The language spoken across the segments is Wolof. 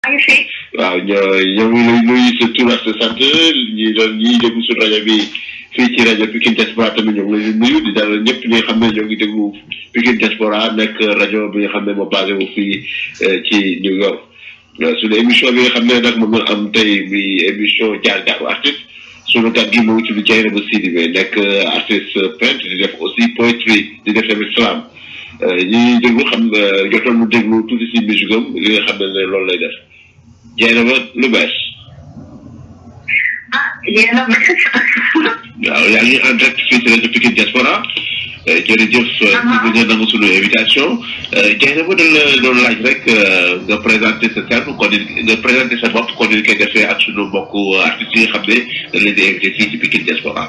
maa ngi fi. waaw ñoo ñoo ngi lay nuyu sa tur ak sa sant ñi doon ñi déglu suñu rajo bi fii ci rajo Pikine Diaspora tamit ñoo ngi lay nuyu di dalal ñëpp ñi nga xam ne ñoo ngi déglu Pikine Diaspora nekk rajo bi nga xam ne moo basé wu fii ci New York. suñu émission bi nga xam ne nag moom la am tey bi émission jaar jaaru artiste suñu kat gi mu ngi tudd Dieynaba Sidibé nekk artiste peintre di def aussi poétrie di def tamit slam ñi déglu xam jotoon mu déglu tuuti si musique am li nga xam ne loolu lay def Dieynaba lu bees. ah yéen a waaw yaa ngi en direct fii ci rajo Pikine Diaspora jërëjëf ci bi nga nangu sunu invitation Dieynaba dañ la doon laaj rek nga présenté sa terme kon nga présenté sa bopp kon ni koy defee ak sunu mbokku artistes yi nga xam ne dañ leen di invité fii ci Pikine Diaspora.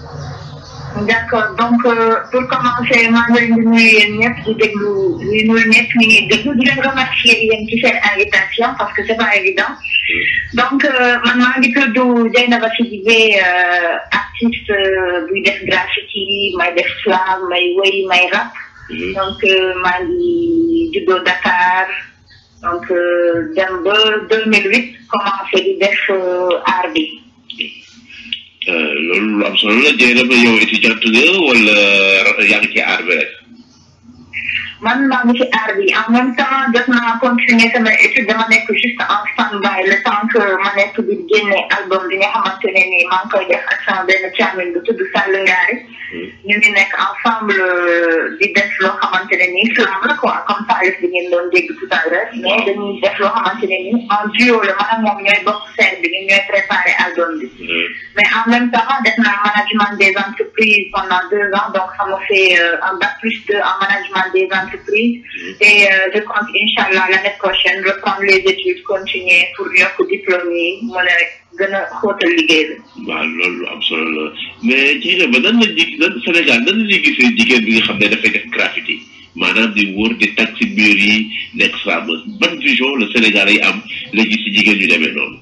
d'accord donc pour commencer maa ngi leen di nuyu yéen ñëpp di déglu di nuyu ñëpp ñu ngi déglu di leen remercier yéen ci seen invitation parce que c'est pas évident donc man maa ngi tudd Dieynaba Sidibé artiste buy def graffiti may def slam may woy may rap donc maa ngi juddoo Dakar donc dem ba 2008 commencé di def art bi. loolu lu am solo la Dieynaba yow étudiante nga wala yaa ngi ci aar bi rek. man maa ngi ci aar bi en même temps jot naa continuer sama étude dama nekk juste en stand-by le temps que ma nekk di génne album bi nga xamante ne nii maa ngi koy def ak sama benn càmmiñ bu tudd Sall Ngaari. ñu ngi nekk ensemble di def loo xamante ne nii slam la quoi comme Salif bi ngeen doon dégg tout à l'heure mais dañuy def loo xamante ne nii en duo la man ak moom ñooy bokk scène bi ñun ñooy préparé album bi. mais en même temps def naa management des entreprises pendant deux ans donc ça m'a fait un bac plus deux en management des entreprises et je compte inchallah l'année prochaine reprendre les études continuer pour yokk diplôme yi mën a gën a xóotal liggéey bi. waaw loolu am solo la mais Dieynaba nan la ji nan Sénégal nan la ñuy gisee jigéen bi nga xam ne dafay def graffiti maanaam di wër di tag ci mur yi nekk slameuse ban vision le Sénégal yi am la gis ci jigéen ñu demee noonu.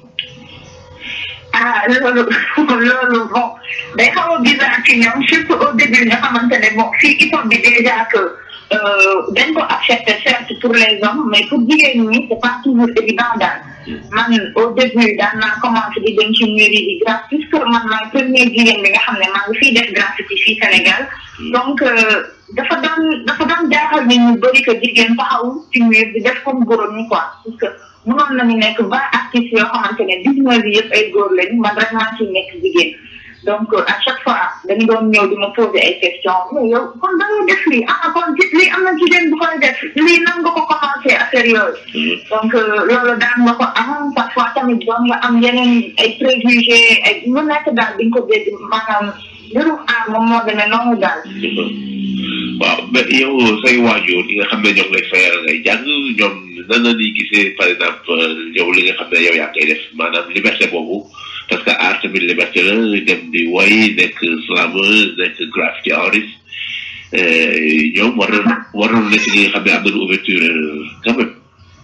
ah loolu loolu bon day xaw a bizarre ci ñoom surtout au début nga xamante ne bon fii hip hop bi déjà que dañ ko accepté certes pour les hommes mais pour jigéen ñi c'est pas toujours évident daal man au début daan naa commencé di dem ci mur yi di graffiti puisque man maay première jigéen bi nga xam ne maa ngi fiy def graffiti fii Sénégal donc dafa doon dafa doon jaaxal nit ñu bëri que jigéen taxaw ci mur di def comme góor ñi quoi parce que mënoon nañu nekk vingt artistes yoo xamante ne dix-neuf yi yëpp ay góor lañu man rek maa ciy nekk jigéen donc à chaque fois dañu doon ñëw di ma poser ay questions mais yow kon da ngay def lii ah kon lii am na jigéen bu koy def lii nan nga ko commencé affaire yooyu donc loolu daan nga ko am parfois tamit doon nga am yeneen ay préjugés ay lu nekk daal di nga ko dégg maanaam mbirum aar moom moo demee noonu daal waaw mais yow say waajur yi nga xam ne ñoom lay fayal ngay jàng ñoom nan la ñuy gisee par exemple yow li nga xam ne yow yaa koy def maanaam liberté boobu parce que art tamit liberté la dem di woy nekk slameuse nekk graffiti artiste ñoom war na war na nekk ñi nga xam ne am nañu ouverture quand même.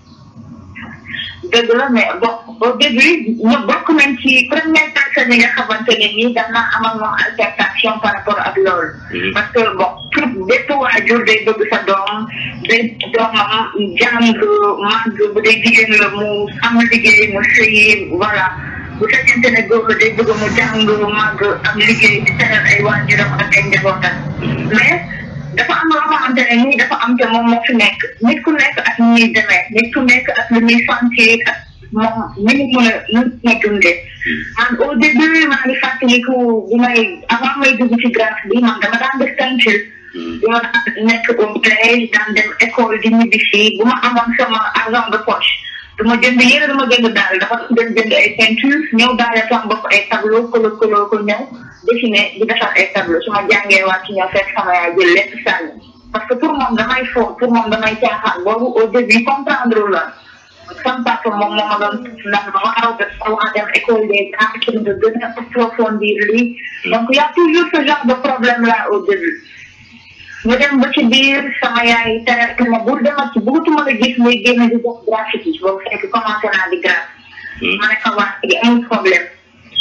dëgg la mais bon au début ñu bokk nañ ci première personne yi nga xamante ne nii daf naa amal moom altercation par rapport ak loolu. parce que bon tout bépp waajur day bëgg sa doom day doomam jàng màgg bu dee jigéen la mu am liggéey mu sëyi voilà bu fekkente ne góor la day bëgg mu jàng màgg am liggéey di teral ay waajuram ak ay njabootam mais. dafa am loo xamante ne nii dafa am te moom moo fi nekk nit ku nekk ak ni ñuy demee nit ku nekk ak lu ñuy sentir ak moom ni mu mën a nu mu dundee man au début maa ngi fàttaliku bi may avant may dugg ci graphe bi man dama daan def peinture bi ma daan nekk au collège daan dem école di ñibbi fii bu ma amoon sama argent de poche du ma jënd yére du ma jënd daal dafa dem jënd ay peinture ñëw daale sama bopp ay tableau kolo kolo ko ñëw dessiné di defar ay tableau su ma jàngee wàcc ñëw fekk sama yaay jël lépp sànni parce que pour moom damay fo pour moom damay caaxaan boobu au début comprendre la sama papa moom moo ma doon ndax ma waaw de war dem école des arts pour de gën a approfondir lii donc y a toujours ce genre de problème là au début ñu dem ba ci biir sama yaay tere ma bul demat ci bëggatuma la gis muy génn di def graffiti boobu fekk commencé naa di graff ma ne ko wax gi amul problème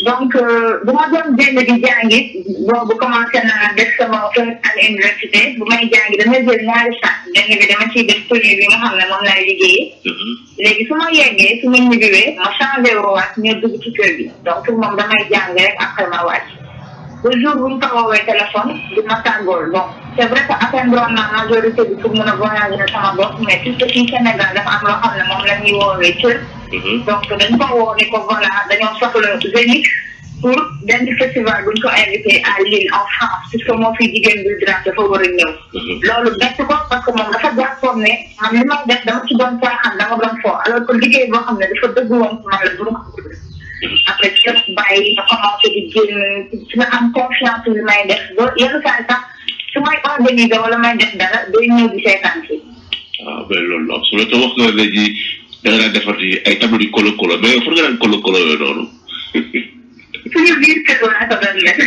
donc bu ma doon génn di jàngi boobu commencé naa def sama première année université bu may jàngi damay jël ñaari sac benn bi dama ciy def tenue bi nga xam ne moom laay liggéeyee léegi su ma yeggee su ma ñibbiwee ma changé waat ñëw dugg ci kër gi donc moom damay jàng rek après ma wàcc ba jour bu ñu ko woowee téléphone di ma tàggool bon c' est vrai que atteindre naa majorité bi pour mën a voyager sama bopp mais puisque fii Sénégal dafa am loo xam ne moom la ñuy woowee cër donc dañ ko woo ni ko voilà dañoo soxla Zénith pour benn festival buñ ko invité à Lille en France puisque moo fi jigéen bi drape dafa war a ñëw loolu bett ko parce que moom dafa jàppoon ne man li may def dama ci doon caaxaan dama doon fo alors que liggéey boo xam ne dafa dëgg woon ci man la bu ma ko après ci la bàyyi nga commencé di génn ci nga am confiance li may def ba yenn saa yi sax su may organiser wala may def dara day ñëw di seetaan si waaw mais loolu am solo te wax nga léegi da nga daan defar ay tableau di kolo kolo mais yow fan nga daan kolo kolo yooyu noonu suñu biir kër laa ko doon def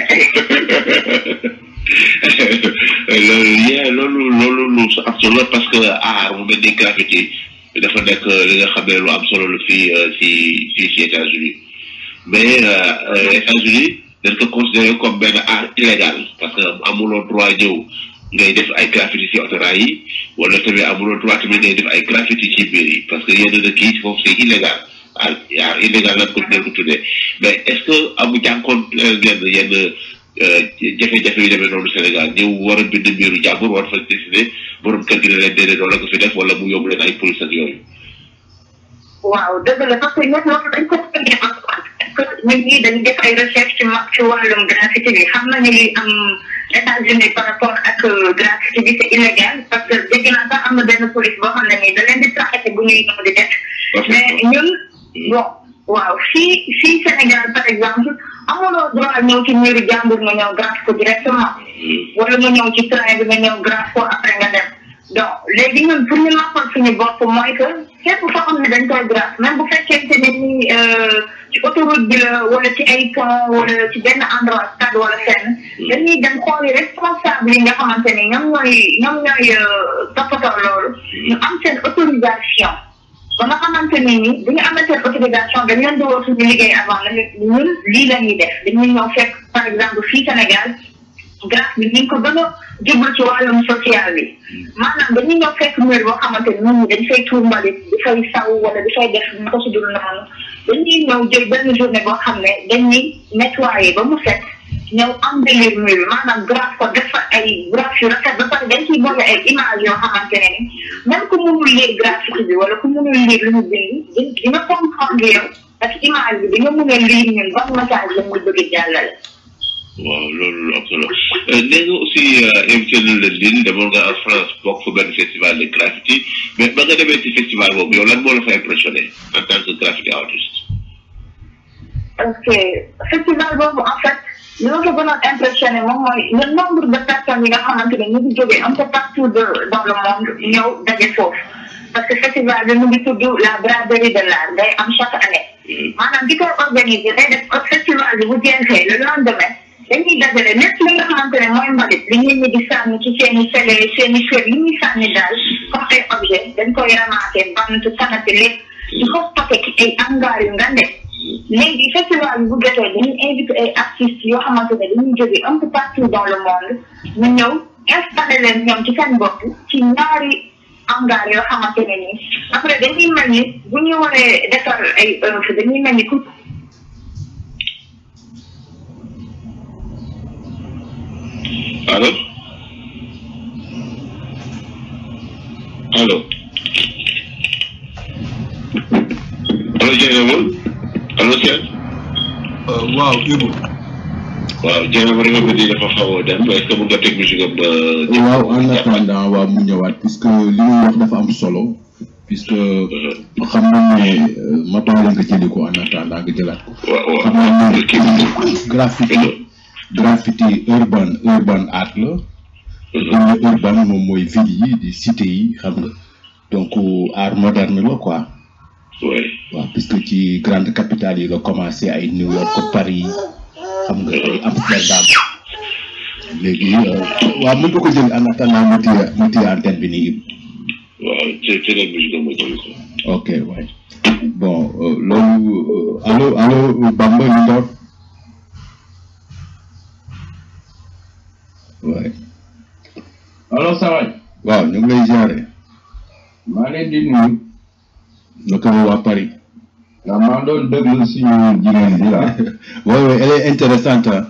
loolu yee loolu loolu lu am solo parce que aar mu mel ni graffiti dafa nekk li nga xam ne lu am solo la fii si si si États-Unis mais États-Unis dañ ko considéré comme benn art illégal parce que amuloo droit ñëw ngay def ay graffiti si autorail yi wala tamit amuloo droit tamit ngay def ay graffiti ci biir yi parce que yenn dëkk yi foofu c'est illégal art art illégal lañ ko leen ko tuddee mais est-ce que amu jànkoon yenn yenn jafe-jafe yu demee noonu Sénégal ñëw war a bind mbiru jàmbur war fa décider borom kër gi ne leen déedéet loolu la ko fi def wala mu yóbbu leen ay police ak yooyu. waaw dëgg la parce que ñoom loolu dañ ko tënkee parce que ñun ñii dañuy def ay recherche ci ci wàllum graffiti bi xam nañu li am États-Unis par rapport ak graffiti bi c'est illégal parce que dégg naa sax am na benn police boo xam ne nii da leen di traqué bu ñuy ñëw di def mais ñun bon waaw fii fii Sénégal par exemple amuloo droit ñëw ci miiru jàmbur nga ñëw graff ko directement wala nga ñëw ci train bi nga ñëw graff ko après nga dem donc léegi ñun pour ñu noppal suñu bopp mooy que fépp foo xam ne dañ koy graff même bu fekkente ne ni ci autoroute bi la wala ci ay pont wala ci benn endroit stade wala fenn dañuy dem xooli responsable yi nga xamante ni ñoom ñooy ñoom ñooy toppatoo loolu ñu am seen autorisation ba nga xamante ni ni bu ñu amee seen autorisation dañ leen di woo suñu liggéey avant na ñun lii la ñuy def dañuy ñëw fekk par exemple fii Sénégal grâce bi ñu ko gën a jublu ci wàllum social bi maanaam dañuy ñëw fekk mur boo xamante ni nit ñi dañ fay tuur mbalit di fay saw wala di fay def na ko si dul noonu dañuy ñëw jël benn journée boo xam ne dañuy nettoyer ba mu set ñëw embellir mur bi maanaam grâce ko def fa ay grâce yu rafet ba pare dañ ciy boole ay image yoo xamante ne ni même ku mënul lire graffiti bi wala ku mënul lire lu ñu bind di nga comprendre yow ak image bi di nga mën a lire ñun ban message la muy bëgg jàllale waaw loolu lu am solo nee nga aussi invité nañ la Lille demoon nga en France bokk fa benn festival de graffiti mais ba nga demee ci festival boobu yow lan moo la fa impressionné en tant que graffiti artiste. ok festival boobu en fait li ma ko gënoon impressionné moom mooy le nombre de personnes yi nga xamante ne ñu ngi jógee un peu partout de dans le monde ñëw daje foofu parce que festival bi mu ngi tudd la braderie de l'art day am chaque année. maanaam di koy organiser day def festival bi bu jeexee le lendemain. dañuy dajale lépp li nga xamante ne mooy mbalit li nit ñi di sànni ci seen i sele seen i kër yi ñuy sànni daal comme ay objet dañ koy ramassé bant sanate lépp di ko stocké ci ay hangar yu ngande léegi festival bi bu jotee dañuy invité ay artistes yoo xamante ne dañuy jóge un peu partout dans le monde ñu ñëw installé leen ñoom ci seen bopp ci ñaari hangar yoo xamante ne nii après dañuy mel ni bu ñu waree defar ay œuvre dañuy mel ni ku allo allo allo Dieynaba allo Cheikh. waaw Ibou. waaw Dieynaba rek nga di dafa xaw a dem est-ce que mun nga teg musique am. waaw en attendant waaw mu ñëwaat puisque li muy wax dafa am solo puisque xam nañ ne ma toog nga jëli ko en attendant nga jëlaat ko. waaw waaw xam nañ ne graffiti graffiti urban urban art la. dañ ne urban moom mooy ville yi di cité yi xam nga donc art moderne la quoi. oui. waaw puisque ci grande capitale yi la commencé ay New York Paris xam nga ay Amsterdam léegi waaw mën nga ko jël en attendant mu téye mu téye antenne bi nii. waaw ci ci la musique am ma jëli ko. ok waay bon loolu allo allo Bamba ñu door ngi lay jaare maa leen di nuyu naka la waa Paris ndax maa doon déglu suñu jigéen bi la oui oui elle est intéressante hein.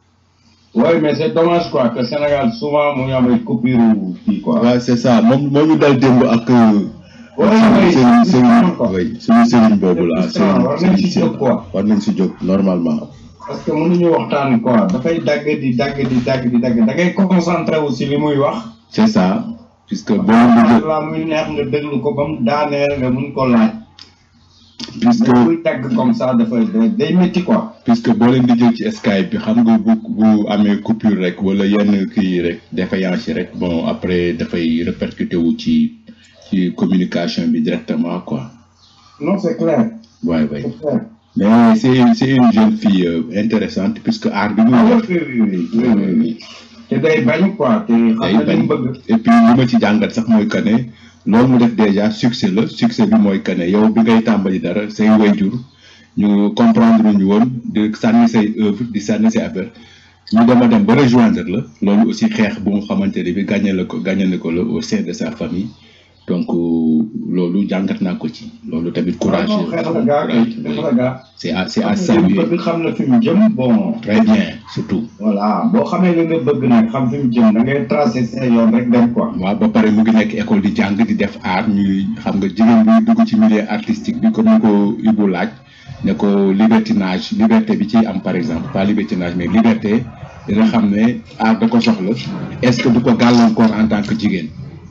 oui mais c'est dommage quoi que Sénégal souvent mu ngi am ay coupure kii quoi waaw c'est ça moom moo ñu dal démb ak Oui, suñu oui, sëriñ c'est sëriñ frustrant, oui suñu sëriñ boobu la C'est frustrant, war nañ sëriñ ci sëriñ jóg quoi. war nañ si jóg normalement parce que mënuñu waxtaan quoi dafay dagg di dagg di dagg di dagg da ngay concentré wu si li muy wax c'est ça puisque boo leen di jóg la muy neex nga déglu ko ba mu daaneel nga mun ko laaj puisque mais buy dagg comme ça dafay day métti quoi puisque boo leen di jël ci Skype bi xam nga bu bu amee coupure rek wala yenn kii yi rek défaillance yi rek bon après dafay répercuté wu ci ci communication bi directement quoi non c'est clair waay waay c'est clair mais c'est c'est une jeune fille euh, intéressante puisque art bi muy ah def oui oui oui oui oui oui te day bañ quoi te xam day na li bañ mu bëgg et puis li ma ci jàngat sax mooy que ne loolu mu def déjà succès la succès bi mooy que ne yow bi ngay tàmbali dara say wayjur ñu comprendre ñu woon di sànni say œuvre di sànni say affaire ñu dem a dem ba rejoindre la loolu aussi xeex bu nga xamante ne bi gagné la ko gagné na ko la au sein de sa famille donc euh, loolu jàngat naa ko ci loolu tamit courage non xeex la gaa kay xeex la gaa c'est à c'est à xam na li mu saluer bëgg xam na fi mu jëm bon très bien surtout voilà boo xamee li nga bëgg nag xam fi mu jëm da ngay tracer sa yoon rek dem quoi waaw ba pare mu ngi nekk école di jàng di def art ñuy xam nga jigéen bi dugg ci milieu artistique bi comme ni ko Ibou laaj ne ko libertinage liberté bi ci am par exemple pas libertinage mais liberté dina xam ne art da ko soxla est-ce que du ko gàllankoor en tant que jigéen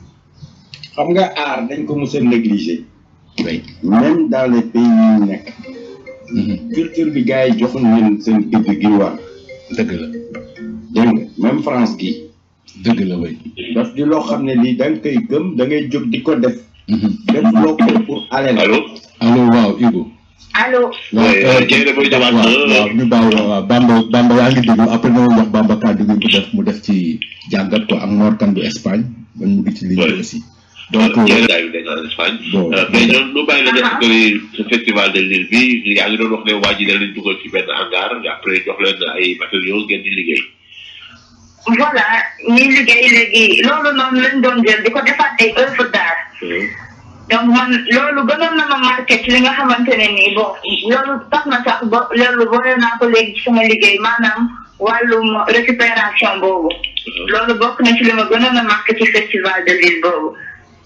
xam nga aar dañ ko mos a négliger oui même dans les pays yi ñu nekk Mhm. culture bi gars yi joxuñ leen seen gëdd gi war dëgg la dégg nga même France gi dëgg la way daf di loo xam ne lii da nga koy gëm da ngay jóg di ko def Mhm. def loo ko pour alal allo allo waaw Ibou allo waaw Oui, euh, Dieng dafay ñëwaat waaw na. waaw ñu baaw waaw Bamba Bamba yaa ngi déglu après na wax Bamba kàddu gi mu def mu def ci jàngat ko ak Mor Kane bu Espagne man mu ngi ci ligne bi Ouais. aussi donc Dieng daay nekk en Espagne. bon Euh, mais ñoom ñu bàyyi la nga xam ne ce festival de Lille bi yaa ngi doon wax ne waa ji da leen dugal ci benn hangar après jox leen ay matériaux ngeen di liggéey. voilà ñuy liggéey léegi loolu noonu lañ doon jël di ko defaat ay œuvre d'art donc man loolu gënoon na ma marqué ci li nga xamante ne nii bon loolu tax na sax ba loolu boole naa ko léegi ci sama liggéey maanaam wàllum récupération boobu loolu bokk na ci li ma gënoon a marqué ci festival de Lille boobu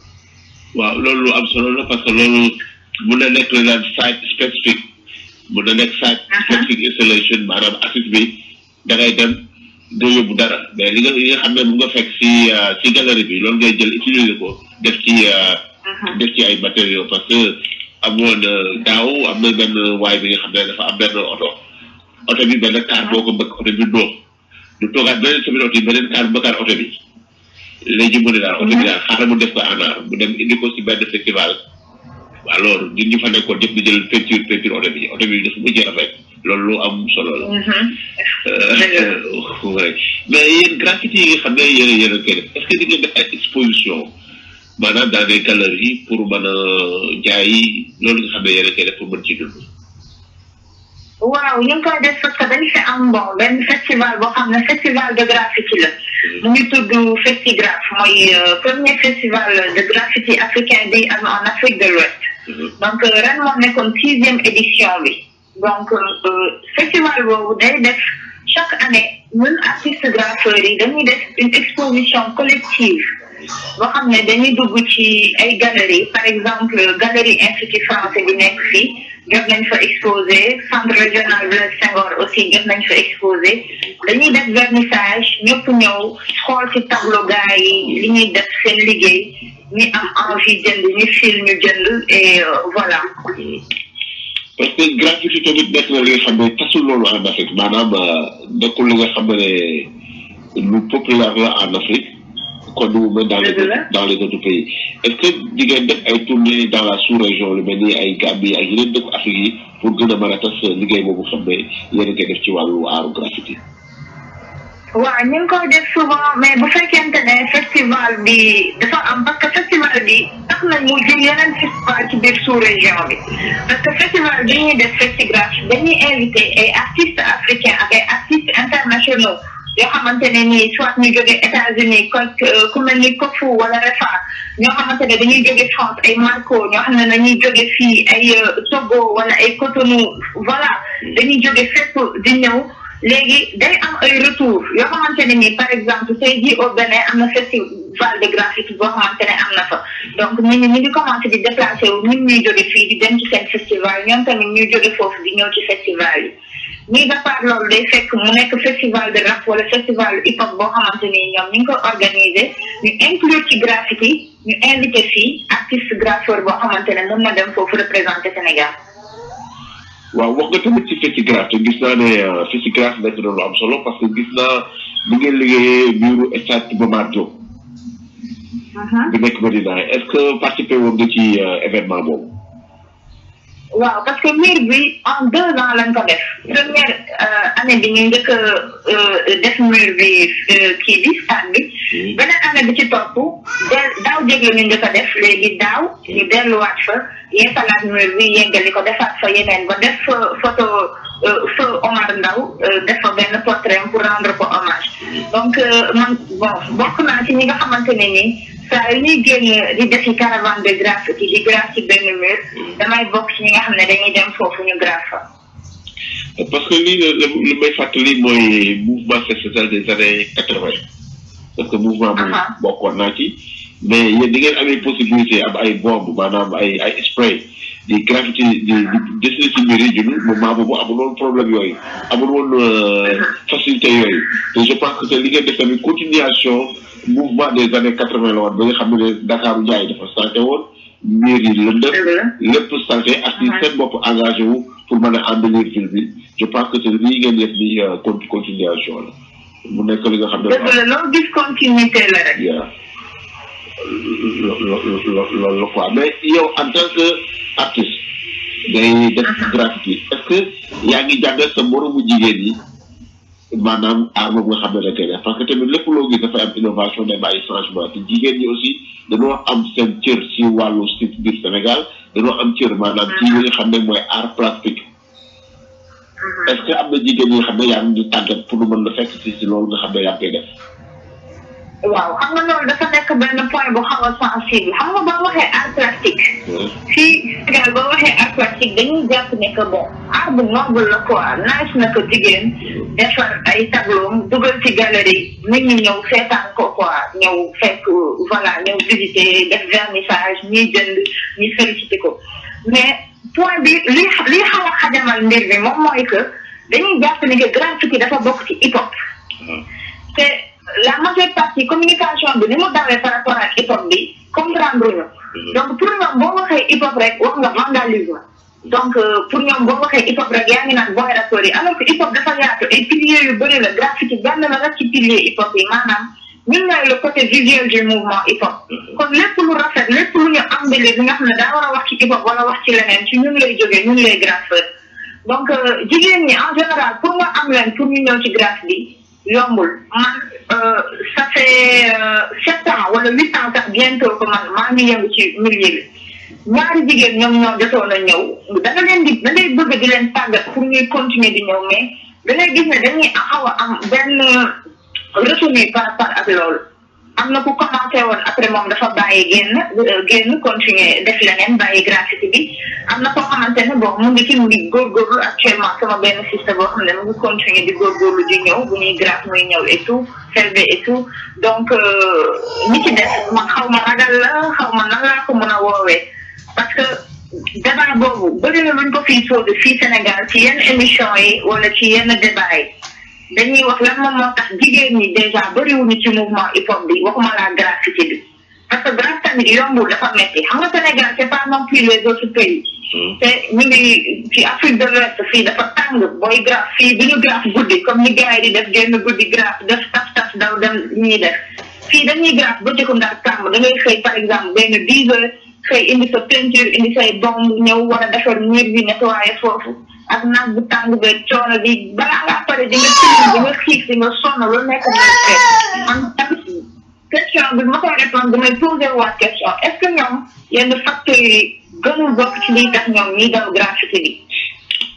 waaw loolu lu am solo la parce que loolu mun na nekk la site spécifique mun na nekk site spécifique installation maanaam artiste bi da ngay dem doo yóbbu dara mais li nga li nga xam ne mu nga fekk si euh, si galerie bi loolu ngay jël utiliser ko def ci euh, def ci ay matériaux parce que amoon euh, daaw am na benn waay bi nga xam ne dafa am benn oto oto bi benn kaar boo ko bëgg oto bi dóor du toogaat beneen semaine oto yi beneen kaar bëggaat oto bi léegi mu ne daal oto bi daal xaaral mu def ko en art mu dem indi ko si benn festival alors ñun ñu fa nekkoon ñëpp ñu jël peinture peinture oto bi oto bi dafa mujjee rafet loolu lu am solo la. Euh, ouais. mais yéen graffiti yi nga xam ne yéen a yéen a koy def est-ce que di ngeen def ay exposition maanaam dans des galeries pour mën a jaay loolu nga xam ne yéen a koy def pour mën ci dund. waaw ñu ngi koy def parce que dañ fi am bon benn festival boo xam ne festival de graffiti la mu ngi tudd Festigraph mooy euh, premier festival de graffiti africain bi am en Afrique de l'Ouest donc euh, ren moo nekkoon sixième édition bi donc euh, festival boobu day def chaque année ñun artistes graffeurs yi dañuy def une exposition collective boo xam ne dañuy dugg ci ay galeries par exemple galerie institut français bi nekk fii jot nañ fa exposé centre régional Blaise Senghor aussi jot nañ fa exposé dañuy def vernissage ñëpp ñëw xool ci tableau gars yi li ñuy def seen liggéey ñi am envie jënd ñi fil ñu jënd et euh, voilà parce que graffiti tamit nekk na li nga xam ne tasul loolu en Afrique maanaam euh, nekkul li nga xam ne lu populaire la en Afrique kon nu mu mel dans les Dëgg la. autres dans les autres pays est-ce que di ngeen def ay tournées dans la sous-région lu mel ni ay Gambie ak yeneen dëkku Afrique yi pour gën a mën a tas liggéey boobu xam ne yéen a koy def ci wàllu aaru graffiti. waaw ñu ngi koy def souvent mais bu fekkente ne festival bi dafa am parce que festival bi tax nañ mu jël yeneen festival ci biir sous région bi parce que festival bi ñuy def Festigraph dañuy invité ay artistes africains ak ay artistes internationaux yoo xamante ne nii soit ñu jóge États-Unis ko ku mel ni Kofu wala Refa ñoo xamante ne dañuy jóge France ay Marco ñoo xam ne dañuy jóge fii ay Togo wala ay Cotonou voilà dañuy jóge fépp di ñëw léegi day am ay retour yoo xamante ne nii par exemple tey jii au Bénin am na festival de graffiti boo xamante ne am na fa donc nit ñi ñu ngi commencé di déplacé wu ñun ñuy jóge fii di dem ci seen festival ñoom tamit ñuy jóge foofu di ñëw ci festival yi ñuy départ loolu day fekk mu nekk festival de rap wala festival hip hop boo xamante ni ñoom ñu ngi ko organisé ñu inclure ci graffiti ñu invité fii artiste graffeur boo xamante ne mën na dem foofu représenté Sénégal. waaw wax nga tamit ci Festigras te gis naa ne Festigras nekk na lu am solo parce que gis naa ni ngeen liggéeyee biiru stade Iba Mar Diop. bi nekk Medina est-ce que participé woon nga ci événement boobu. waaw parce que mur bi en deux ans lañ ko def première année bi ñu njëkk a def mur bi kii bi stade bi beneen année bi ci topp daaw jéeg la ñu njëkk a def léegi daaw ñu delluwaat fa yeesalaat mur bi yeggali ko defaat fa yeneen ba def photo feu Omar Ndaw def fa benn portrait pour rendre ko hommage donc man bon bokk naa ci ñi nga xamante ne nii saa yu ñuy génn di defi caravane de graffiti di graff ci benn mur damay bokk ci ñi nga xam ne dañuy dem foofu ñu graff fa. parce que lii li may fàttali mooy mouvement social des années quatre vingt parce que mouvement bu bokkoon naa ci mais yéen di ngeen amee possibilité am ay bombe maanaam ay ay spray di graffiti di di dessiné ci mur yi ñun moment boobu amul woon problème yooyu amul woon facilité yooyu te je pense que te li ngeen def tamit continuation mouvement des années quatre vingt la woon ba nga xam ne Dakar Ndiaye dafa santé woon mur yi lëndëm lépp santé ak ci seen bopp engagé wu pour mën a embellir ville bi je pense que te lii ngeen def ni continuation la mu nekk li nga xam ne dëgg la loolu discontinuité la rek loolu la quoi mais yow en tant que artiste ngay def graffiti est-ce que yaa ngi jàngal sa moromu jigéen yi maanaam aar boobu nga xam ne da koy def parce que tamit lépp loo gis dafay am innovation day bàyyi changement te jigéen ñi aussi dañoo am seen cër si wàllu si biir Sénégal dañoo am cër maanaam ci li nga xam ne mooy art plastique est-ce que am na jigéen ñi nga xam ne yaa ngi tàggat pour mën la fekk si si loolu nga xam ne yaa ngi koy def. waaw xam nga loolu dafa nekk benn point bu xaw a sensible xam nga boo waxee art plastique. fii Sénégal boo waxee art plastique dañuy jàpp ne que bon art bu noble la quoi nice na ko jigéen defar ay tableau dugal ci galerie nit ñi ñëw seetaan ko quoi ñëw fekk voilà ñëw visiter def vernissage ñuy jënd ñuy félicité ko mais point bi li li xaw a xajamal mbir bi moom mooy que dañuy jàpp ne que graffiti dafa bokk ci hip hop te la majeure partie communication bi ni mu dawee par rapport ak hip hop bi comprendre ñu donc pour ñoom boo waxee hip hop rek wax nga vandalisme donc pour ñoom boo waxee hip hop rek yaa ngi naan booy rapport yi alors que hip hop dafa yaatu ay piliers yu bëri la graffiti benn la rek ci pilier hip hop yi maanaam ñun ñooy le côté visuel du mouvement hip hop kon lépp lu rafet lépp lu ñu embellir bi nga xam ne daa war a wax ci hip hop wala wax ci leneen ci ñun lay jógee ñun lay graffeur donc jigéen ñi en général pour nga am leen pour ñu ñëw ci graff bi yombul man ça fait sept ans wala huit ans sax bientôt que man maa ngi yëngu ci milieu bi ñaari jigéen ñoom ñoo jotoon a ñëw da nga leen di da ngay bëgg di leen tàggat pour ñuy continuer di ñëw mais da ngay gis ne dañuy xaw a am benn retenu par rapport ak loolu am na ku commencé woon après moom dafa bàyyi génn génn continuer def leneen bàyyi graffiti bi am na koo xamante ne bon mu ngi ci mu ngi góorgóorlu actuellement sama benn siste boo xam ne mu ngi continuer di góorgóorlu di ñëw bu ñuy graff muy ñëw et tout selbe et tout donc ñi ci def man xaw ma ragal la xaw ma nan laa ko mën a woowee parce que débat boobu bëri na luñ ko fii posé fii Sénégal ci yenn émission yi wala ci yenn débat yi dañuy wax lan moom moo tax jigéen ñi déjà bëriwuñu ci mouvement hip hop bi waxuma la graffiti bi parce que graff tamit yombul dafa metti xam nga Sénégal c'est pas non plus les autres pays te ñu ngi ci Afrique de l'Ouest fii dafa tàng booy graff fii bu ñu graff guddi comme ni gars yi di def génn guddi graff def tas tas daw dem ñuy def fii dañuy graff ba jëkku ndax tàng da ngay xëy par exemple benn dix heures xëy indi sa peinture indi say bomb ñëw war a defar mur bi nettoyer foofu ak naaj bu tàng be coono bi balaa ngaa pare di nga tilim di nga xiif di nga sonn lu nekk ngay fekk man tamit question bi ma koy répondre damay poser waat question est ce que ñoom yenn facteurs yi gënul bokk ci liy tax ñoom ñiy daw graffiti bi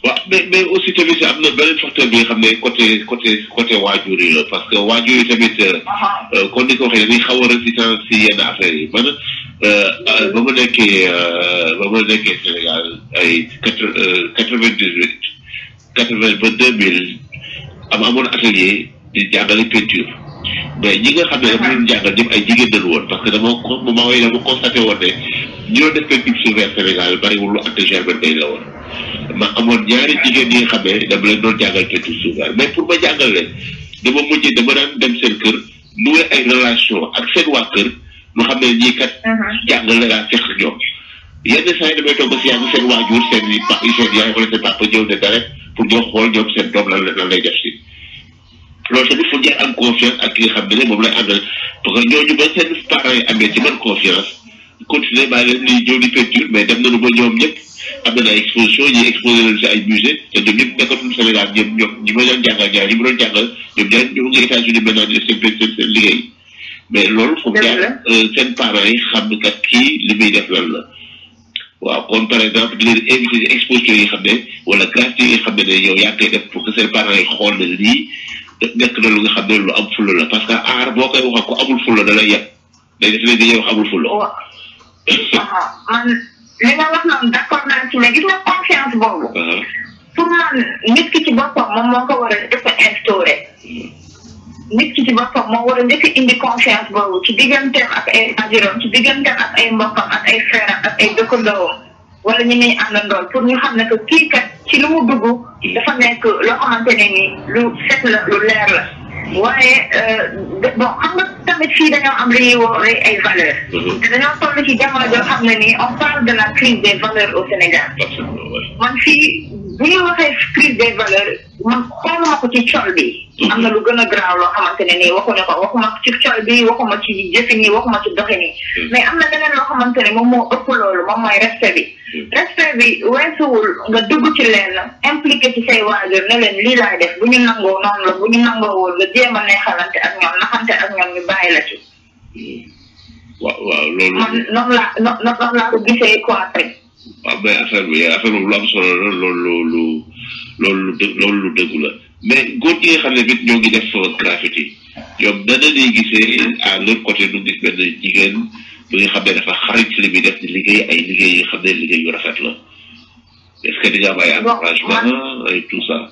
waaw mais mais aussi tamit am na beneen facteur bi nga xam ne côté côté côté waajur yi la parce que waajur yi tamit kon ni ko waxee dañuy xaw a résistance si yenn affaires yi man ba ma nekkee ba ma nekkee Sénégal ay quatre quatre vingt dix huit quatre vingt ba deux mille am amoon atelier di jàngale peinture mais ñi nga xam ne dafa doon jàngal ñëpp ay jigéen dañu woon parce que dama ko moment yooyu dama constaté woon ne ñi doon def peinture sur verre Sénégal bariwul lu ante germaine day la woon ma amoon ñaari jigéen ñi nga xam ne dama leen doon jàngal peinture sur verre mais pour ma jàngal leen dama mujj dama daan dem seen kër nouer ay relation ak seen waa kër lu xam ne ñii kat jàngale laa seq ñoom yenn saa yi damay toog ba si yàgg seen waajur seen i pa seen yaay wala seen papa ñëw ne dara pour ñoo xool ñoom seen doom lan lan lay def si loolu tamit fu jar am confiance ak ki nga xam ne moom lay àndal parce que ñooñu ba seen parents yi amee ci man confiance continuer baa leen di ñëw di peinture mais dem nañu ba ñoom ñëpp am na ay exposition ñi exposé leen si ay musée te ñoom ñëpp nekkatul Sénégal ñoom ñoom ñi ma doon jàngal ñaar ñi ma doon jàngal ñoom ñaar ñoo ngi États-Unis maintenant di def seen seen seen liggéey mais loolu foog jaar seen parents yi xam ne kat kii li muy def lan la waaw kon par exemple di leen invité ci exposition yi xam ne wala gratuité yi xam ne ne yow yaa koy def pour que seen parents yi xool ne lii nekk na lu nga xam ne lu am fulla la parce que aar boo koy wax ko amul fulla da lay yeb day def ne dañuy wax amul fulla man li nga wax noonu d'accord naa ci mais gis nga confiance boobu pour man nit ki ci boppam moom moo ko war a def instauré nit ki ci boppam moo war a njëkk indi confiance boobu ci digganteem ak ay ajuram ci digganteem ak ay mbokkam ak ay frère ak ay dëkkandoom wala ñi muy àndandool pour ñu xam ne que kii kat ci lu mu dugg dafa nekk loo xamante ne ni lu set la lu leer la waaye bon xam nga tamit fii dañoo am li ñuy woowee ay valeurs te dañoo toll ci jamono joo xam ne nii on parle de la crise des valeurs au Sénégal man fii bu ñu waxee crise des valeurs man xooluma ko ci col bi am na lu gën a graaw loo xamante ne nii waxuñu ko waxuma ci col bi waxuma ci jëfin yi waxuma ci doxin yi mais am na leneen loo xamante ne moom moo ëpp loolu moom mooy respect bi respect bi weesuwul nga dugg ci leen impliqué ci say waajur ne leen lii laay def bu ñu nangoo noonu la bu ñu nangoowul nga jéem a neexalante ak ñoom naxante ak ñoom ñu bàyyi la ci waaw waaw loolu man noonu laa noonu laa ko gisee quoi tey waaw mais affaire bi affaire boobu lu am solo la loolu lu loolu lu dë loolu lu dëgg la mais góor ñi nga xam ne bit ñoo ngi def graffiti ñoom dana ñuy gisee à leur côté nu gis benn jigéen bi nga xam ne dafa xarit ci li muy def di liggéey ay liggéey yi nga xam ne liggéey yu rafet la est ce que di nga am ay encouragement ay tout ça.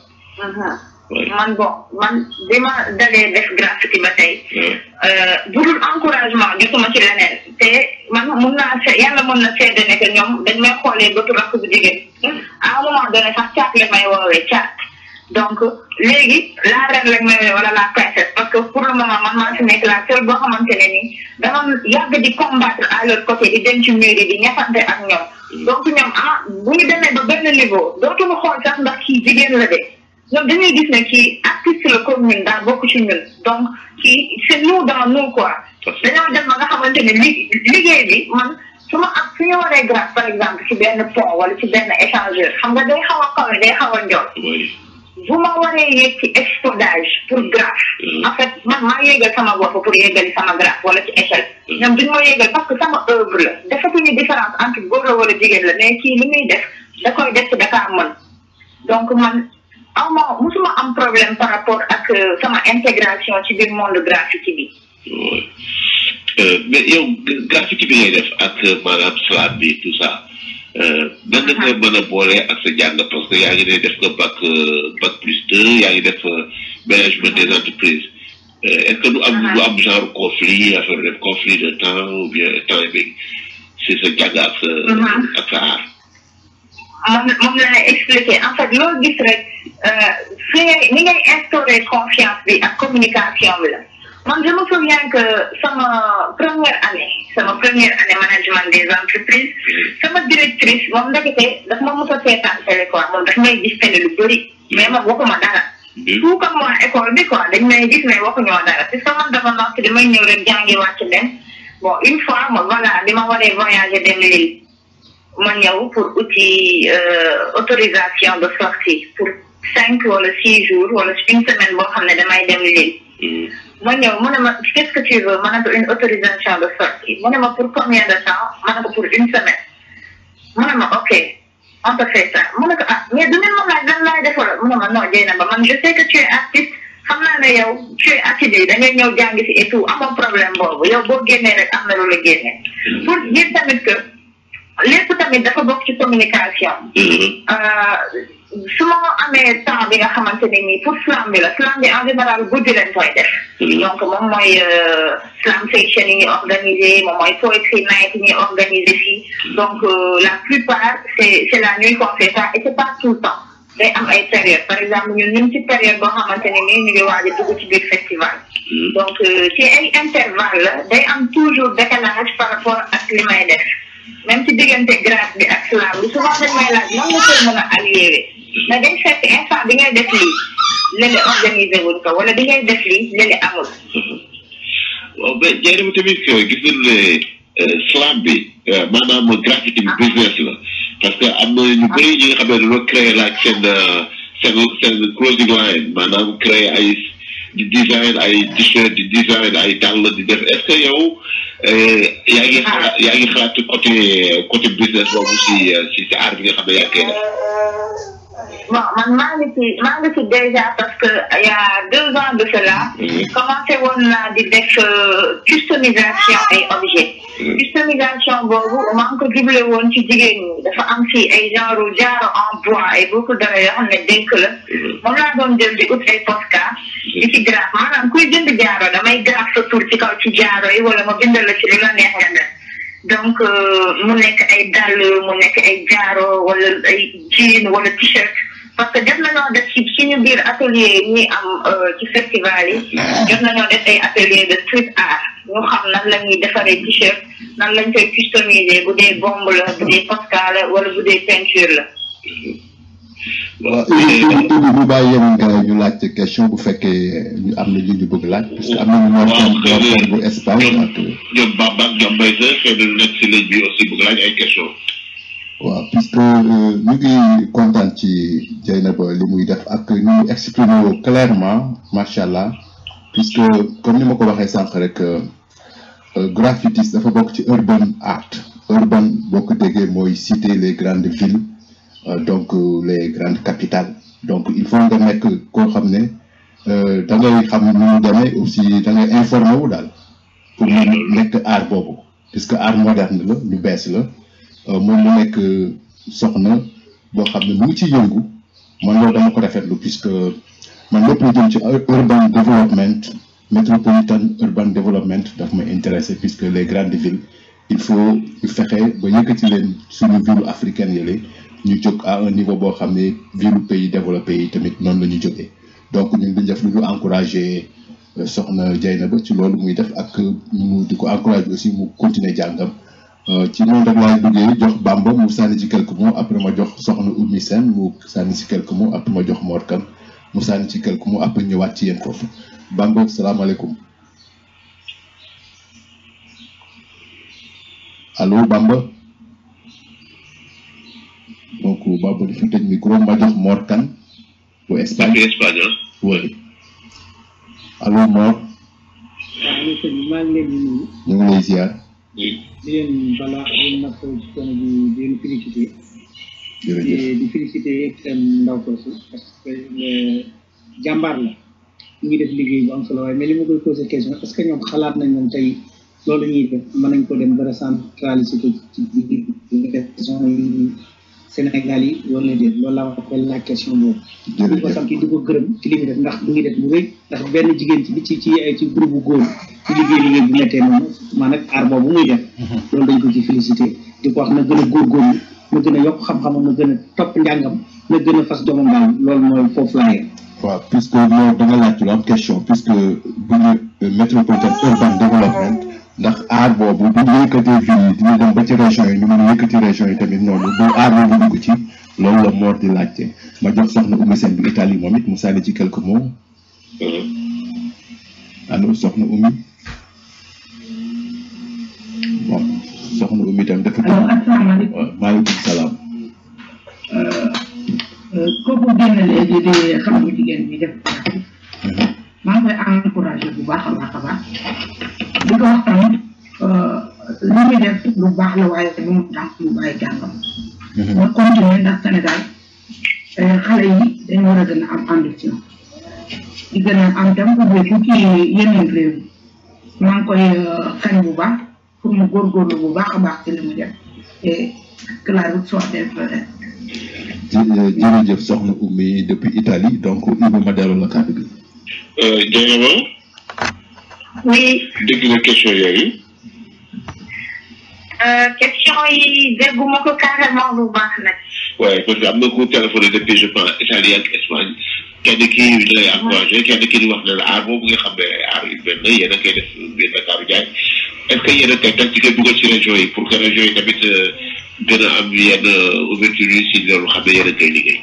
man bon man bi ma dalee def graffiti ba tey. budul encouragement jotuma ci leneen te man mun naa se yàlla mën na seede ne que ñoom dañ may xoolee bëtu rakk bu jigéen à un moment donné sax caat la may woowee caat donc léegi la reine lañ may wala la princesse parce que pour le moment man maa fi nekk la seule boo xamante ne ni dama yàgg di combattre à leur côté di dem ci mur yi di ñafante ak ñoom donc ñoom ah bu ñu demee ba benn niveau dootuñu xool sax ndax kii jigéen la de ñoom dañuy gis ne kii artiste la comme ñun daa bokk ci ñun donc kii c'est nous dans nous quoi dañoo dem ba nga xamante ne li liggéey bi man su ma am su ñu waree grâce par exemple ci benn pont wala ci benn échangeur xam nga day xaw a kawe day xaw a njool bu ma waree yéeg ci exposage pour graphe en fait man maa yéegal sama bopp pour yéegali sama graphe wala ci échelle ñoom duñu ma yéegal parce que sama œuvre la defatuñu différence entre góor la wala jigéen la mais kii li muy def da koy def ci dakaa mën donc man aw ma musuma am problème par rapport ak sama intégration ci biir monde graffiti bi mais yow graffiti bi ngay def ak maanaam slam bi tout ça nan nga koy mën a boole ak sa jàng parce que yaa ngi ne def nga bac bac plus deux yaa ngi def management des entreprises est ce que du am du am genre conflit affaire def conflit de temps ou bien temps bi si sa jàng ak sa ak sa art moom moom laa expliqué en fait loo gis rek fi ngay ni ngay instaurer confiance bi ak communication bi la man je me souviens que sama première année sama première année management des entreprises sama directrice moom ndekete daf ma mos a seetaan télé quoi moom daf may gis télé lu bëri mais man waxuma dara tout comme waa école bi quoi dañ may gis mais waxuñoo dara parce que man dafa nokk damay ñëw rek jàngi wàcc dem bon une fois ma voilà bi ma waree voyager dem Lille ma ñëw pour outil autorisation de sortie pour cinq wala six jours wala une semaine boo xam ne damay dem Lille ma ñëw mu ne ma qu'est-ce que tu veux ma ne ko une autorisation de sortie mu ne ma pour combien de temps ma ne ko pour une semaine mu ne ma ok on te fait ça mu ne ko ah mais du ngeen ma laaj ma non Dieynaba man je sais que tu es artiste xam naa ne yow tu es assidu da ngay ñëw jàng si et tout amoo problème boobu yow boo génnee rek am na lu la génne pour dire tamit que lépp tamit dafa bokk ci communication su ma amee temps bi nga xamante ne nii pour slam bi la slam bi en général guddi lañ koy def donc moom mooy slam section yi ñuy organisé moom mooy poetry night yi ñuy organisé fii donc la plupart c'est c'est la nuit qu'on fait ça et c'est pas tout le temps day am ay période par exemple ñun ñu ngi ci période boo xamante ne nii ñu ngi waaj a dugg ci biir festival donc ci ay intervalle la day am toujours décalage par rapport ak li may def même ci diggante grâce bi ak slam bi souvent dañ may laaj nan nga koy mën a allier mais day fekk instant bi ngay def lii léeg-léeg organisé wuñ ko wala bi ngay def lii léeg-léeg amul. waaw mais jaay ma tamit gis nañu ne slam bi maanaam graffiti bi business la parce que am na ñu bëri ñi nga xam ne dañoo créé laaj seen seen seen clothing line maanaam créé ay di design ay t-shirt di design ay dàll di def est-ce que yow yaa ngi xalaat yaa ngi xalaat côté côté business boobu si si si art bi nga xam ne yaa ngi koy def. bon man maa ngi ci maa ngi ci déjà parce que il y a deux ans de cela. commencé woon naa di def customisation ay objets. customisation boobu maa ngi ko juble woon ci jigéen ñi dafa am fii ay genre jaaro en bois ay beaucoup de yoo xam ne dénk la. moom laa doon jël di ut ay postcard. di ci graphe maanaam kuy jënd jaaro damay graphe sa tur ci kaw ci jaaro yi wala ma bindal la ci li la neex nga def. donc mu nekk ay dàll mu nekk ay jaaro wala ay jean wala t-shirt. parce que jot nañoo def ci suñu biir atelier yi ñuy am ci festival yi jot nañoo def ay atelier de street art ñu xam nan la ñuy defaree t-shirt nan lañ koy customiser bu dee bombe la bu dee posca la wala bu dee peinture la. waaw Ibi bu bàyyi yeneen gars yi ñu laajte question bu fekkee ñu am na li ñu bëgg laaj. parce que am nañu ñoo xam bu Espagne ak. ñoom Bamba ak ñoom Mbaye Seck xëy na lu nekk si ligne bi aussi bëgg laaj ay question waaw puisque ñu ngi kontaan ci Dieynaba li muy def ak ñu ngi exprimer wu clairement macha allah puisque comme ni ma ko waxee sànq rek graffitis dafa bokk ci urban art urban boo ko déggee mooy citer les grandes villes donc les grandes capitales donc il faut nga nekk koo xam ne da ngay xam nu mu demee aussi da ngay informé wu daal pour mu nekk art boobu puisque art moderne la lu bees la. moom mu nekk soxna boo xam ne mu ngi ci yëngu man loolu dama ko rafetlu puisque man lépp lu jëm ci urban development métropolitan urban development daf ma intéressé puisque les grandes villes il faut ñu fexe ba yëkkati leen suñu ville africaine yële ñu jóg à un niveau boo xam ne ville pays développé yi tamit noonu la ñu jógee donc ñun duñ def lu ñu encouragé soxna Dieynaba ci loolu muy def ak mu di ko encouragé aussi mu continuer jàngam ci noonu rek laay duggee jox Bamba mu sànni ci quelques mots après ma jox soxna Oumy Sène mu sànni ci quelques mots après ma jox Mor Kane mu sànni ci quelques mots après ñëwaat ci yéen foofu Bamba salaamaaleykum allo Bamba donc Bamba dafa tëj micro ma jox Mor Kane bu Espagne Espagne oui allo Mor waaw sëñ bi maa ngi leen di nuyu. ñu ngi lay ziar. di leen balaa di natt ci coono bi di leen félicité. jërëjëf di félicité seen ndaw soosu parce que jàmbaar la mu ngi def liggéey bu am solo waaye mais li ma koy posé question est ce que ñoom xalaat nañ ñoom tey loolu ñuy def mën nañ ko dem ba recentraliser ko ci biir Sénégal yi wala déet loolu laa wax la question boobu. di ko sant di ko gërëm ci li mu def ndax mu ngi def bu rëy ndax benn jigéen ci ci ci ci groupe bu góor ci liggéey liggéey bu mettee noonu maanaam aar boobu muy def. loolu dañ ko ci félicité di ko wax na gën a góorgóorlu na gën a yokk xam-xamam na gën a topp njàngam na gën a fas jomam daal loolu mooy foofu laa yem. waaw puisque moo da nga laaj lu am question puisque bu ñu métropolitain urban development ndax aar boobu bu ñu yëkkatee ville yi dina dem ba ci région yi ñu mën a yëkkati région yi tamit noonu bu aar boobu dugg ci loolu la Mor di laajte ma jox soxna Oumy Sène bu Italie moom it mu sànni ci quelques mots allo soxna Oumy bon soxna Oumy tam dafa allo asalaamaaleykum waaw maaleykum salaam kooku génn léegi di xam nga jigéen bi def maa ngi koy encouragé bu baax a baax a baax di ko wax tamit li muy def lu baax la waaye bu mu tax mu bàyyi jàngam. ma continuer ndax Sénégal xale yi dañu war a gën a am ambition di gën a am tam ubbeeku ci yeneen réew yi maa ngi koy kañ bu baax pour mu góorgóorlu bu baax a baax ci li mu def et que la route soit développée. jërëjëf soxna Oumy depuis Italie donc Ibou ma delloo la kàddu gi. Dieynaba oui dégg nga question yooyu. question yi dégguma ko carrément bu baax nag. waaye parce que am na ku téléphoné depuis je pense Italie ak Espagne kenn kii di lay encouragé kenn kii di wax ne la aar boobu nga xam ne aar urbaine la yéen a koy def biir Dakar Ndiaye est ce que yéen a koy teg ci koy dugal ci région yi pour que région yi tamit gën a am yenn ouverture yi si loolu xam ne yéen a koy liggéey.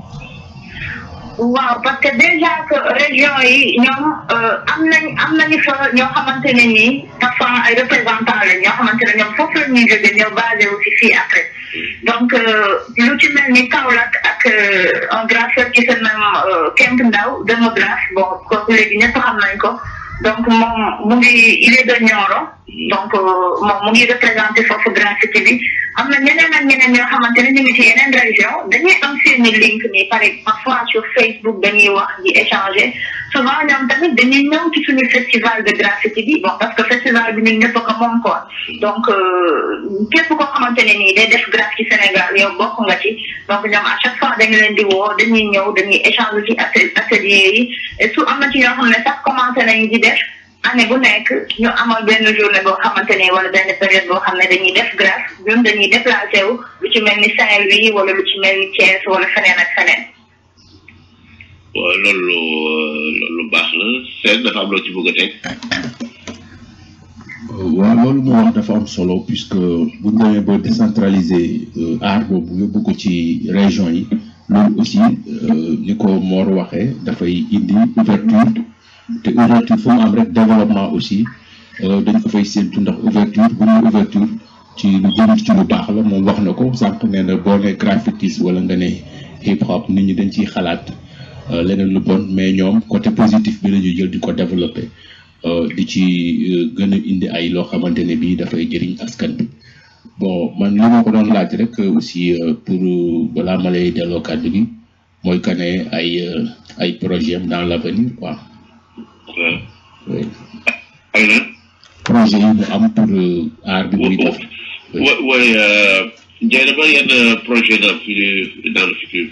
waaw parce que déjà que région yi ñoom am nañ am nañu fa ñoo xamante ne nii parfois ay représentants la ñoo xamante ne ñoom foofu la ñuy jógee ñoo basé wu si fii après donc lu ci mel ni Kaolack ak un graffeur qui se nomme Kemp Ndaw démographe bon kooku léegi ñëpp xam nañ ko donc moom mu ngi il est de Nioro donc moom mu ngi représenté foofu graffiti bi am na ñeneen ak ñeneen ñoo xamante ne ñu ngi ci yeneen région dañuy am seeni link nii par parfois sur Facebook dañuy wax di échanger souvent ñoom tamit dañuy ñëw ci suñu festival de graffiti bi bon parce que festival bi ñun ñëpp ko moom quoi donc képp koo xamante ne nii day def graff ci Sénégal yow bokk nga ci donc ñoom à chaque fois dañu leen di woo dañuy ñëw dañuy échanger ci atelier yi et su am na ci ñoo xam ne sax commencé nañu di def année bu nekk ñu amal benn journée boo xamante ne wala benn période boo xam ne dañuy def graff ñun dañuy déplacé wu lu ci mel ni Saint-Louis wala lu ci mel ni Thiès wala feneen ak feneen. waaw loolu loolu baax la seen dafa am loo ci bëgg a teg. waaw loolu moo wax dafa am solo puisque bu ñu demee ba décentraliser art boobu yóbbu ko ci région yi loolu aussi ni ko Mor waxee dafay indi ouverture te ouverture fu mu am rek développement aussi dañ ko fay séntu ndax ouverture bu ñu ouverture ci lu jëm ci lu baax la moom wax na ko sànq nee na boo ne graffitis wala nga ne hip hop nit ñi dañ ciy xalaat leneen lu bon mais ñoom côté positif bi la ñuy jël di ko développé di ci gën a indi ay loo xamante ne bii dafay jëriñ askan bi bon man li ma ko doon laaj rek aussi pour balaa ma lay delloo kàddu gi mooy que ne ay ay projet am dans l' avenir quoi. oui. ay na. projet yi mu am pour aar bi muy def. oui oui Ndiaye ba yenn projet la dans le futur.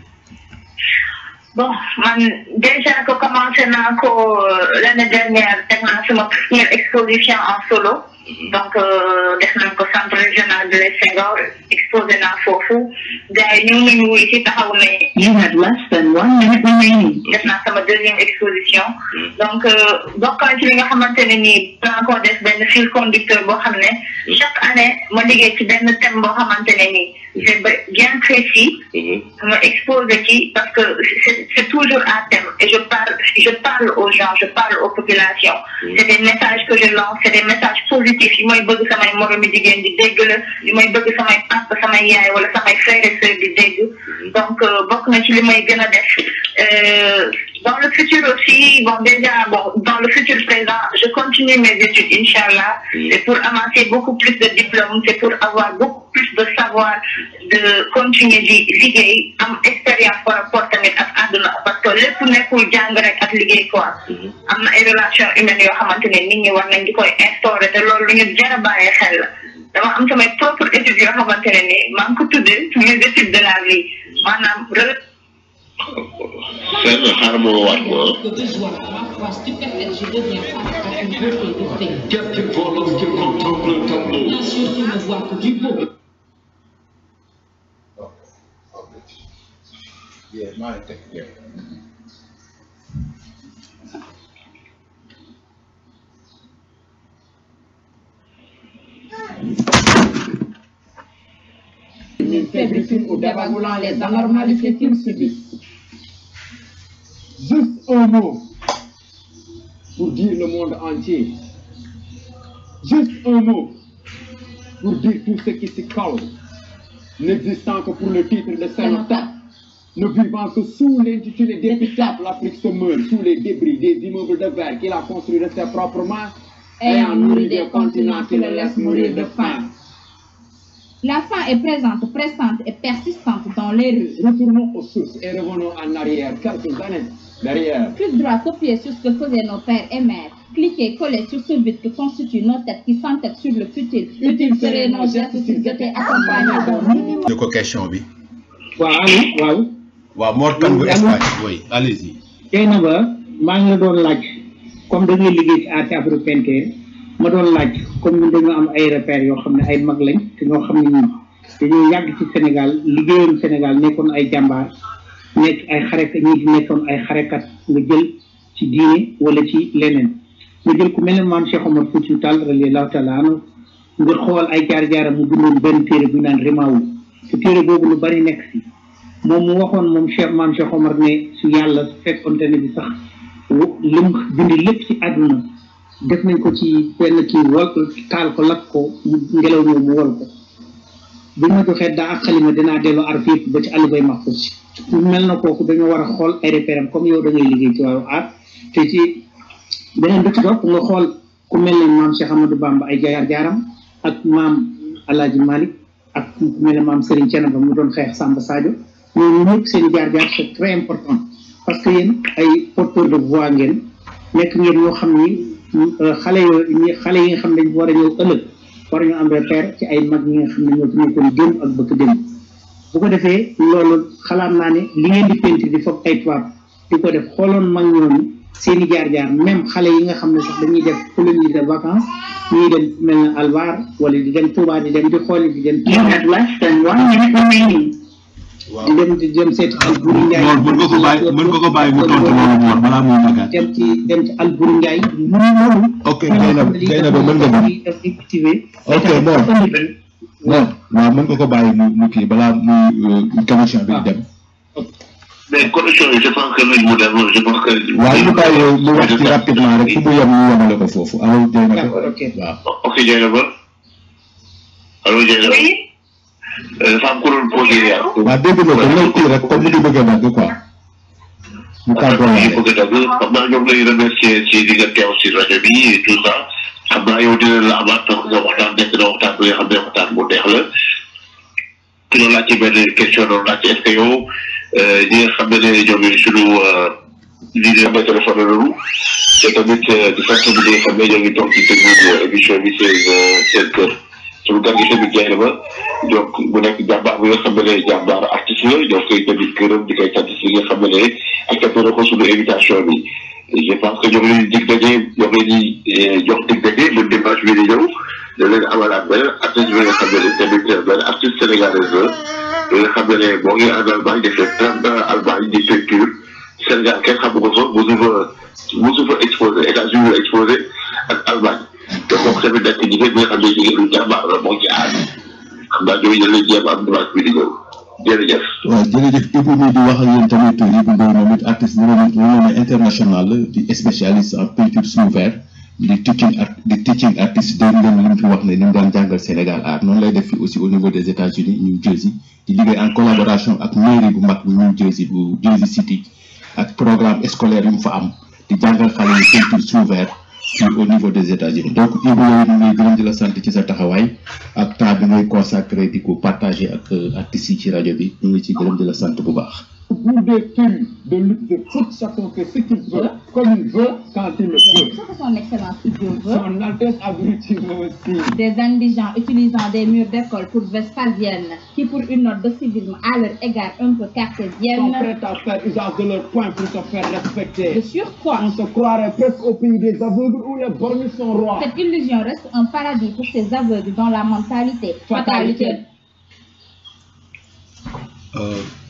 bon man déjà que commencé naa ko l'année dernière def naa sama première exposition en solo donc def nañ ko centre régional de les Senghor exposé naa foofu gars yi ñu ngi ñu wuy ci taxaw ne you had less than one minute remaining def naa sama deuxième exposition donc bokk na ci li nga xamante ne nii dinaa ko def benn fil conducteur boo xam ne chaque année ma liggéey ci benn thème boo xamante ne nii c'est bien précis ma exposé ci parce que c'est toujours à thème et je parle je parle aux gens je parle aux populations c'est des messages que je lance c'est des messages positifs yi may bëgg samay moromi jigéen di dégg la yi may bëgg samay papa samay yaay wala samay frères et sœurs di dégg donc bokk na ci li may gën a def dans le futur aussi bon déjà bon dans le futur présent je continue mes études inchallah c'est pour amasser beaucoup plus de diplômes c'est pour avoir beaucoup plus de savoir de continuer di liggéey am expérience par rapport tamit ak àdduna parce que lépp nekkul jàng rek ak liggéey quoi am na ay relations humaines yoo xamante ne nit ñi war nañ di koy instaurer te loolu lu ñu jar a bàyyi xel la dama am samay propre études yoo xamante ne ni maa ngi ko tuddee mes études de la vie maanaam Seen xaaral ma waat ko Quelques voleurs qui contemplent le tableau. Bien sûr, tu ne vois que du beau. Une faiblitude ou dévaluant les anormalités qu'ils subissent. Juste un mot pour dire le monde entier. Juste un mot pour dire tout ce qui s'y colle, n'existant que pour le titre de cénotaphe, ne vivant que sous l'intitulé d'épitaphe, l'Afrique se meurt sous les débris des immeubles de verre qu'il a construits de ses propres mains, ayant nourri des continents qui le laissent mourir de faim. La faim est présente, pressante et persistante dans les rues. Retournons aux sources et revenons en arrière quelques années derrière. Clic droit, copier sur ce que faisaient nos pères et mères. Cliquez, collez sur ce but que constitue nos têtes qui s'entêtent sur le futur. Utile serait nos gestes s'ils étaient accompagnés d'un minimum. ñu ko question bi. waaw allo waaw waaw Mor Kane bu Espagne oui allez-y. tey na ba maa ngi la doon laaj comme da ngay liggéey ci art afro peinture ma doon laaj comme ñun dañoo am ay repères yoo xam ne ay mag lañ te ñoo xam ne ñun dañoo yàgg ci Sénégal liggéeyoon Sénégal nekkoon ay jàmbaar nekk ay xarekat ñi fi nekkoon ay xarekat nga jël ci diine wala ci leneen nga jël ku mel ne maam Cheikh Omar Foutiyou Tall radiyallahu taala anhu nga xool ay jaar-jaaram mu bindoon benn téere bu ñu naan Rimaawu te téere boobu lu bari nekk si moom mu waxoon moom Cheikh maam Cheikh Omar ne su yàlla su fekkonte ne bi sax lim bind lépp ci àdduna def nañ ko ci benn kii wal taal ko lakk ko mu ngelaw ñëw mu wol ko bu ma joxee daa ak xalima dinaa delloo arf yëpp ba ci àll bay maxfus ci mu mel na kooku dañoo war a xool ay repéram comme yow da ngay liggéey ci wàllu art te ci beneen bi ci topp nga xool ku mel ne maam Cheikh Amadou Bamba ay jaar-jaaram ak maam Alaaji Malick ak ku mel ne maam Serigne Thiénaba mu doon xeex Samba Sadio ñooñu ñëpp seen jaar-jaar c'est très important parce que yéen ay porteur de voix ngeen nekk ngeen ñoo xam ni xale yoo xale yi nga xam ne dañ war a ñëw ëllëg war ñu am repère ci ay mag ñi nga xam ne ñoo ci nekkoon démb ak bëkk démb bu ko defee loolu xalaat naa ne li ngeen di peinture di foog ay tubaab di ko def xooloon mag ñooñu seen i jaar-jaar même xale yi nga xam ne sax dañuy def colonie de vacances ñuy dem mel na Alvar wala di dem Touba di dem di xooli di dem. You have less than one minute remaining. di dem di dem seeti Alburi Ndiaye. Mor mën nga ko bàyyi mën nga ko bàyyi mu tontu loolu Mor balaa muy magaat. dem ci dem ci Alburi Ndiaye. mënu loolu. ok Gaynaba Gaynaba mën nga di def di cultiver. ok Mor Mor waaw mën nga ko bàyyi mu mu kii balaa muy commission bi di dem. mais condition yi je pense que lañ mu dem je pense que. waaw ñu bàyyi mu wax ci rapidement rek fu mu yem ñu yemale ko foofu allo Gaynaba d'accord ok. waaw. ok Dieynaba allo Dieynaba Oui, dafa am ku doon posé yaa. waaw dégg nga ko lay kii rek comme ni ñu bëgg a nag quoi. ñu tàggoo yi waale. bëgg a dagg xam naa ñoom lay remercier ci li nga teew si rajo bi et tout ça xam naa yow dina la amaat parce que waxtaan nekk na waxtaan bi nga xam ne waxtaan bu neex la ki doon laaj ci benn question doon laaj est ce que yow ñi nga xam ne ne ñoom ñooy sunu lii di la téléphone loolu te tamit di sant bi nga xam ne ñoo ngi toog di déglu émission bi seen seen kër suñu gan gi tamit jaay na ma donc mu nekk jàmbaar bi nga xam ne jàmbaar artiste la ñoo koy tamit gërëm di koy sant si nga xam ne accepté na ko suñu invitation bi je pense que ñoo ngi leen di dig daje ñoo ngi leen di jox dig daje le dimanche bi di ñëw da leen amalaat beneen artiste bi nga xam ne tamit benn artiste sénégalaise la bi nga xam ne moo ngi en Allemagne defee trente ans Allemagne di peinture Sénégal kenn xamu ko fa mosu fa mosu fa exposé États-Unis la exposé ak Allemagne te kooku tamit nekk jigéen bi nga xam ne jigéen lu jàmbaar la moo ci aar xam naa ñooñu dañ leen jéem am dimanche bi di ñëw jërëjëf. waaw jërëjëf Ibou mi di wax ak yéen tamit Ibou Ndoye moom it artiste renommé international la di spécialiste en peinture sous verre di teaching art di teaching artiste dégg ngeen li mu fi wax ne ni mu daan jàngal Sénégal art noonu lay def fi aussi au niveau des États-Unis New Jersey di liggéey en collaboration ak mairie bu mag bu New Jersey bu Jersey City ak programme scolaire yu mu fa am di jàngal xale yi peinture sous verre fii au niveau des États-Unis donc Ibou yow ñu ngi gërëm di la sant ci sa taxawaay ak temps bi ngay consacré di ko partager ak artistes yi ci rajo bi ñu ngi ci gërëm di la sant bu baax. Au bout des films de lutte de foot, chacun fait ce qu'il veut, comme il veut, quand il le veut. Ce que son excellence Dieu veut, Son Altesse a voulu dire aussi. des indigents utilisant des murs d'école pour vespasienne, qui pour une note de civisme à leur égard un peu sont cartésienne, prêts à faire usage de leurs points pour se faire de respecter. surcroît, On se croirait presque au pays des aveugles où les borgnes sont rois. cette illusion reste un paradis pour ces aveugles dont la mentalité, fatalité, Fatalité. Euh,